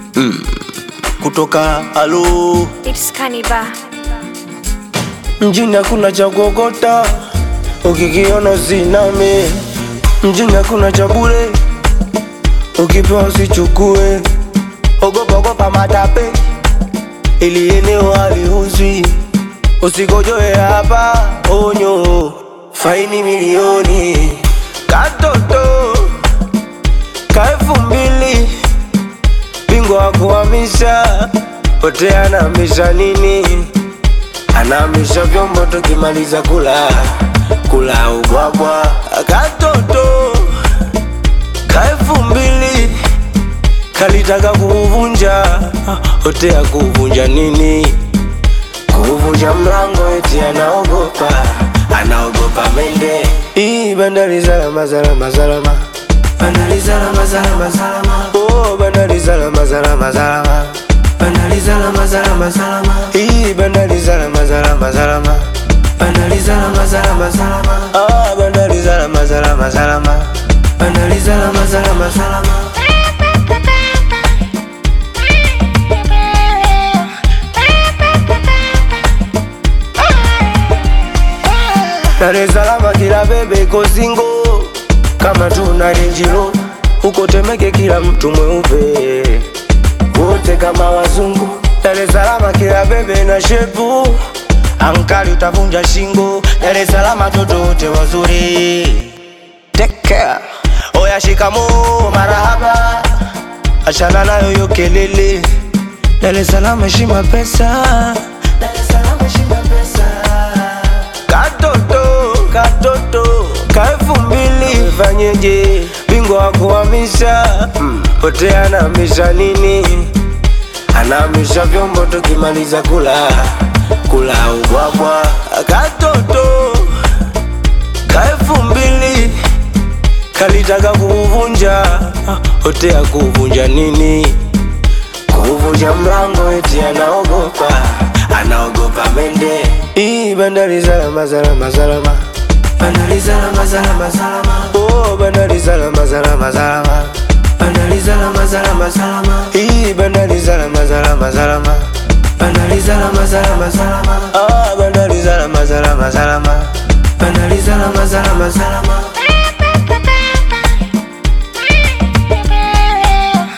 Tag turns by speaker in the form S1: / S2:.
S1: kutoka alo
S2: It's Kaniba.
S1: mjini hakuna cha kuokota, ukikiona usiname. Mjini hakuna cha bure, ukipewa usichukue. Ogopa ogopa matape, ili eneo haliuzwi. Usigojoe hapa, onyo, faini milioni. Katoto ka elfu mbili, bingwa wa kuhamisha, pote anahamisha nini? anahamisha vyombo tukimaliza kula kula ubwabwa katoto ka elfu mbili kalitaka kuuvunja hotea kuuvunja nini kuuvunja mlango eti anaogopa anaogopa mende hii bandari salama salama salama bandari salama salama salama oh bandari salama salama salama bandari salama salama salama hii bandari salama salama salama bandari salama salama salama ah bandari salama salama salama bandari salama salama salama Dar es Salaam kila bebe iko singo kama tuna renjiro huko Temeke kila mtu mweupe wote kama wazungu. Dar es Salaam kila bebe na shepu ankali utavunja shingo. Dar es Salaam toto wote wazuri. Take care. Oya shikamo marahaba, achana nayo yo kelele. Dar es Salaam heshima pesa. Dar es Salaam heshima pesa. Katoto, katoto, ka elfu mbili fanyeje? Bingwa wa kuhamisha pote anahamisha nini? Anahamisha vyombo tukimaliza kula kula ubwabwa. Katoto ka elfu mbili kalitaka kuuvunja hotea kuuvunja nini? Kuvunja mlango eti anaogopa, anaogopa mende. Hii bandari salama salama salama, bandari salama salama salama. Oh, bandari salama salama salama, bandari salama salama salama. Hii bandari salama salama salama, bandari salama salama salama. Ah, bandari salama salama salama, bandari salama salama salama.